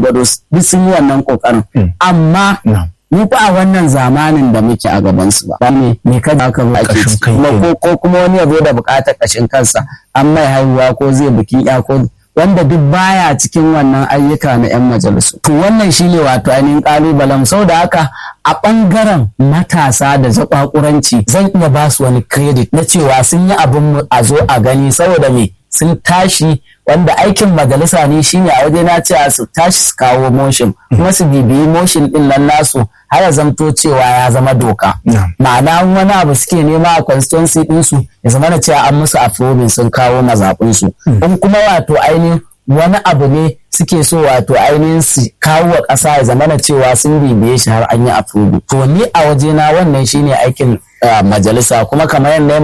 gwargwado duk sun yi wannan kokarin amma mu fa a wannan zamanin da muke a gaban su ba ne me ka haka ba ake ciki kuma ko kuma wani ya zo da bukatar kashin kansa an mai haihuwa ko zai bikin ya ko wanda duk baya cikin wannan ayyuka na 'yan majalisu. To wannan shine wato ainihin kalubalen sau da haka a ɓangaren matasa da zaƙwaƙuranci zan iya ba su wani credit na cewa sun yi abin a zo a gani saboda me sun tashi wanda aikin majalisa ne shine a waje na cewa su tashi su kawo motion kuma su bibiyi motion din nan nasu har ya zamto cewa ya zama doka ma'ana wani abu suke nema a constituency ɗinsu ya zama na cewa an musu approving sun kawo mazaɓinsu in kuma wato ainihin wani abu ne suke so wato ainihin su kawo wa ƙasa ya zama na cewa sun bibiye shi har an yi approving to ni a waje na wannan shine aikin majalisa kuma kamar yadda